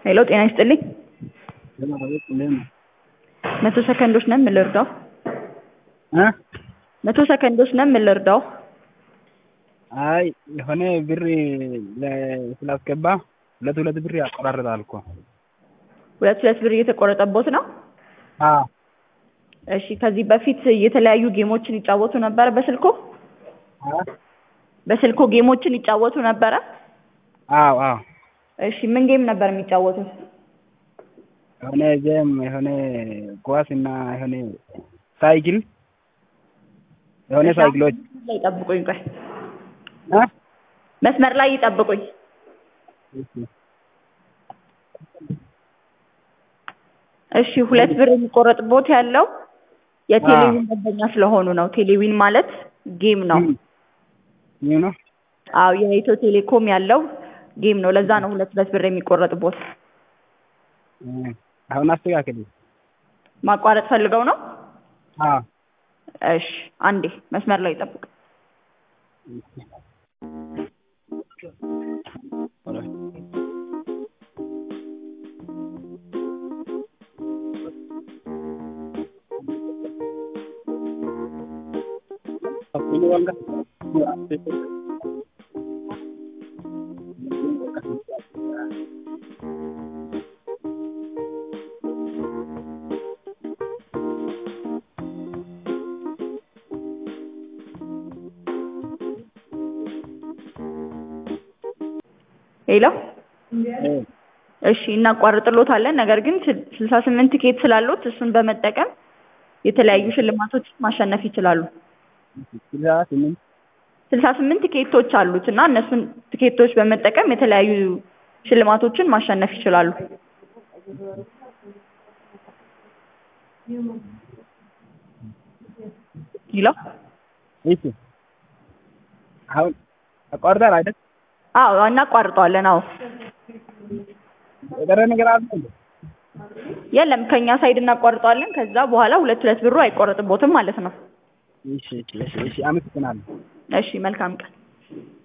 ሄሎ ጤና ይስጥልኝ። መቶ ሰከንዶች ነን ምን ልርዳው? እ መቶ ሰከንዶች ነን ምን ልርዳው? አይ የሆነ ብር ለ- ስላስገባ ሁለት ሁለት ብር ያቆራርጣል እኮ። ሁለት ሁለት ብር እየተቆረጠቦት ነው? አዎ እሺ ከዚህ በፊት የተለያዩ ጌሞችን ይጫወቱ ነበረ በስልኮ? አ በስልኮ ጌሞችን ይጫወቱ ነበረ? አዎ አዎ እሺ ምን ጌም ነበር የሚጫወቱት? የሆነ ጌም የሆነ ኳስ እና የሆነ ሳይክል የሆነ ሳይክሎች ላይ ይጠብቁኝ ቆይ እ መስመር ላይ ይጠብቁኝ። እሺ ሁለት ብር የሚቆረጥቦት ያለው የቴሌቪዥን ደንበኛ ስለሆኑ ነው። ቴሌቪዥን ማለት ጌም ነው። ይህ ነው አዎ የኢትዮ ቴሌኮም ያለው ጌም ነው። ለዛ ነው ሁለት ሁለት ብር የሚቆረጥቦት። እ አሁን አስተካክል። ማቋረጥ ፈልገው ነው? አዎ እሺ አንዴ መስመር ላይ ይጠብቁ። ሄሎ እሺ እናቋርጥሎታለን። ነገር ግን ስልሳ ስምንት ቲኬት ስላሉት እሱን በመጠቀም የተለያዩ ሽልማቶችን ማሸነፍ ይችላሉ። ስልሳ ስምንት ስልሳ ስምንት ቲኬቶች አሉት እና እነሱን ቲኬቶች በመጠቀም የተለያዩ ሽልማቶችን ማሸነፍ ይችላሉ። ሄሎ እሺ አሁን አቋርጣል አይደል? አዎ እናቋርጠዋለን። አዎ የቀረ ነገር አለ እንዴ? የለም ከኛ ሳይድ እናቋርጠዋለን። ከዛ በኋላ ሁለት ሁለት ብሩ አይቆረጥቦትም ማለት ነው። እሺ እሺ እሺ እሺ አመሰግናለሁ። እሺ መልካም ቀን።